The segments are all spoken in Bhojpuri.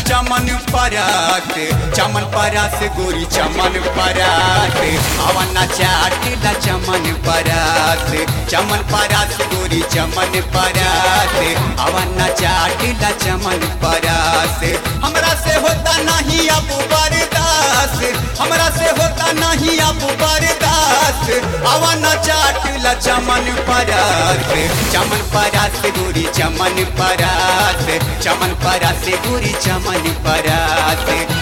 चमन परात चमन परात गोरी चमन परात अवना चाटिला चमन परात चमन परात गोरी चमन परात अवना चाटिला चमन परात हमरा से होता नहीं अब बर्दाश्त हमरा से होता नहीं अब बर्दाश्त अवना चाटिला चमन परात चमन परात गोरी चमन परात चमन परात गोरी चमन परात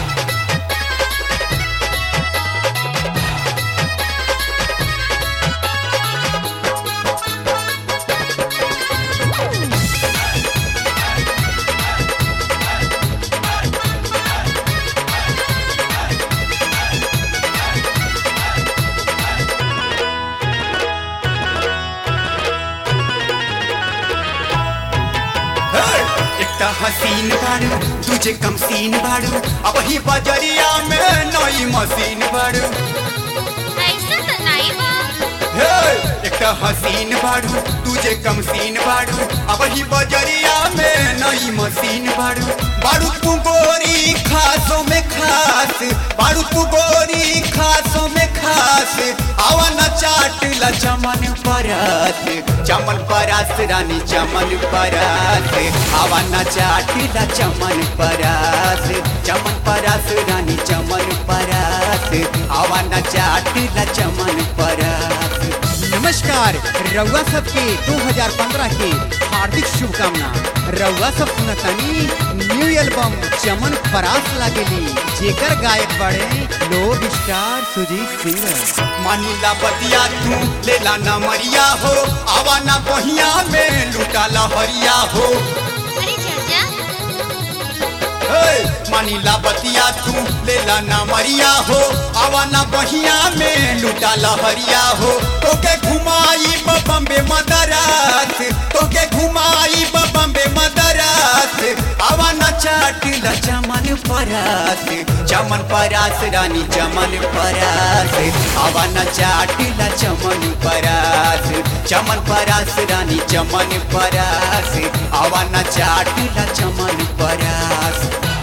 एकटा हसीन बाड़ू तुझे कम सीन बाड़ू अब ही बजरिया में नई मशीन बाड़ू ऐसा तो नहीं बा हे, एकटा हसीन बाड़ू तुझे कम सीन बाड़ू अब ही बजरिया में नई मशीन बाड़ू बाड़ू तू गोरी खासों में खास बाड़ू तू गोरी खासों में खास आवा न चाट ला चमन परात चमन परात रानी चमन परात आवा न चाट ला चमन परात चमन परात रानी चमन परात आवा न चाट ला चमन परात नमस्कार रउआ सबके 2015 के हार्दिक शुभकामना रउआ सब सुनतानी न्यू एल्बम चमन परास लागेली जेकर गायक बड़े लोग स्टार सुजीत सिंह मानिला बतिया तू लेला ना मरिया हो आवा ना बहिया में लूटा लहरिया हो अरे चाचा हे, मानिला बतिया तू लेला ना मरिया हो आवा ना बहिया में लूटा लहरिया हो तोके घुमाई बम्बे मदरास तोके घुमाई बम्बे मदरास आवा ना चाटिला चमन परास चमन परास रानी चमन परास आवा ना चाटिला चमन परास चमन परास रानी चमन परास आवा ना चाटिला चमन परास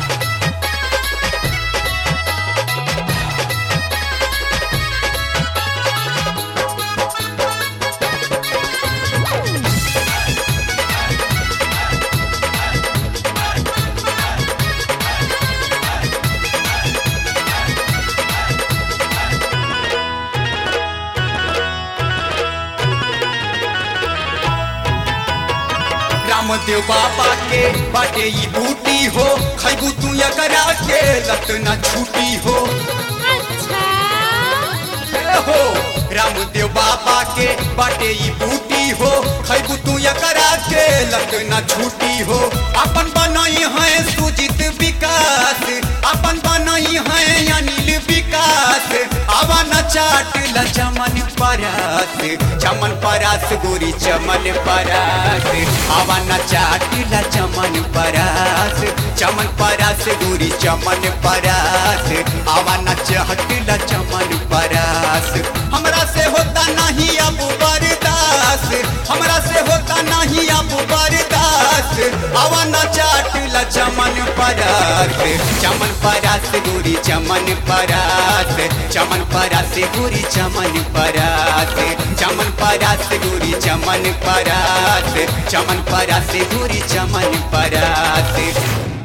रामदेव बाबा के बाटे ई बूटी हो खैबू तू एकरा के लत न छूटी हो अच्छा ए हो रामदेव बाबा के बाटे ई बूटी हो खैबू तू एकरा के लत न छूटी हो अपन बनई है सुजित विकास अपन बनई है अनिल विकास आवा न चाट ल चमन परास चमन परास गोरी चमन परास आवा न चाट ल चमन परास चमन परास गोरी चमन परास आवा न चहट ल चमन परास हमरा से होता नहीं अब बर्दाश्त हमरा से होता नहीं अब बर्दाश्त आवा न चाट ल चमन परास चमन परास गोरी चमन परास चमन परास गोरी चमन परास चमन परास गोरी चमन परास चमन परास गोरी चमन परास